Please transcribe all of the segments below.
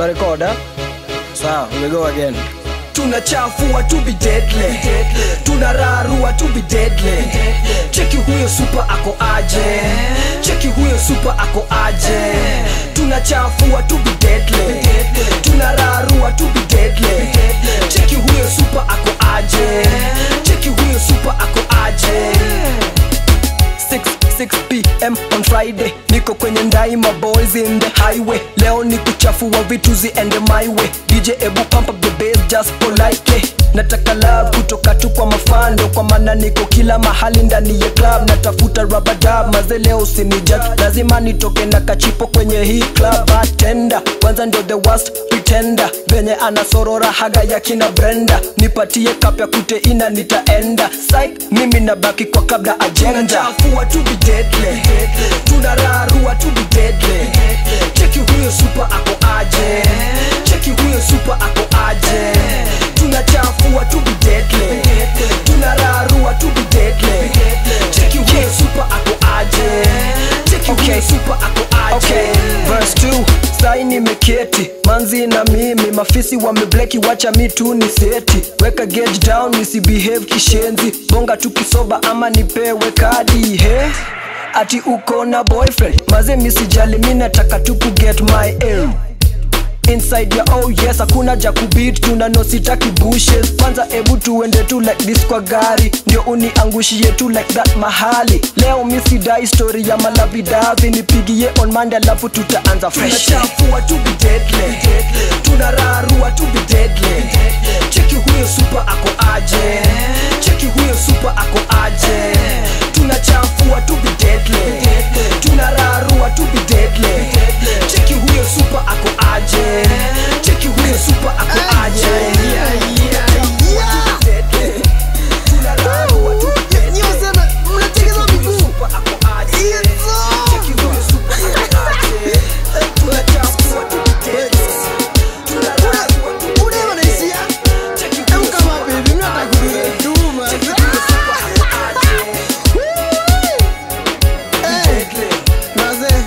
una record eh? Sawa, we go again. tunachafua to be deadly tunararua to be deadly cheki huyo super ako aje cheki huyo super ako aje tunachafua to be deadly tunararua to be deadly cheki huyo super ako aje cheki huyo super ako aje 6, 6 pm on friday niko kwenye ndai my boys in the highway leo ni kuchafua vitu ziende my way dj ebu pump up the bass just politely nataka love kutoka tu kwa mafando kwa maana niko kila mahali ndani ya club natafuta rabadab maze leo usinijudge lazima nitoke na kachipo kwenye hii club bartender kwanza ndio the worst pretender venye anasorora haga ya kina brenda nipatie kapya kuteina nitaenda Psych, mimi nabaki kwa kabla agenda tunachafua to be deadly tunararua to be deadly cheki huyo super ako aje cheki huyo super ako aje tunachafua to be deadly tunararua to be deadly cheki huyo super ako aje cheki huyo super ako aje okay. verse 2 sai nimeketi manzi na mimi mafisi wamebleki wacha mi tu ni seti weka gauge down nisibehave kishenzi bonga tu kisoba ama nipewe kadi he ati uko na boyfriend maze misijali mi nataka tu kuget my aim inside ya oh yes hakuna ja kubit tuna no sitaki bushes kwanza ebu tuende tu like this kwa gari ndio uniangushie tu like that mahali leo misidai story ya malavidavi nipigie on mande alafu tutaanza fresh tunachafua to be deadly tunararua to be deadly cheki huyo super ako aje cheki huyo super ako aje tunachafua to be deadly tunararua to be deadly cheki huyo super ako aje cheki huyo super ako aje Deadly. Tunararua to be deadly. Super ako aje. Cheki huyo super ako aje. Tunachafua to be deadly. Tunararua to be deadly. Cheki huyo super ako aje. Cheki huyo super ako aje. Deadly.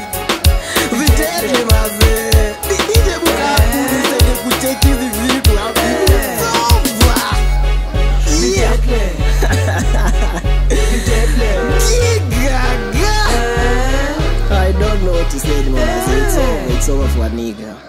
I don't know what to say anymore. It's over. It's over for a nigga.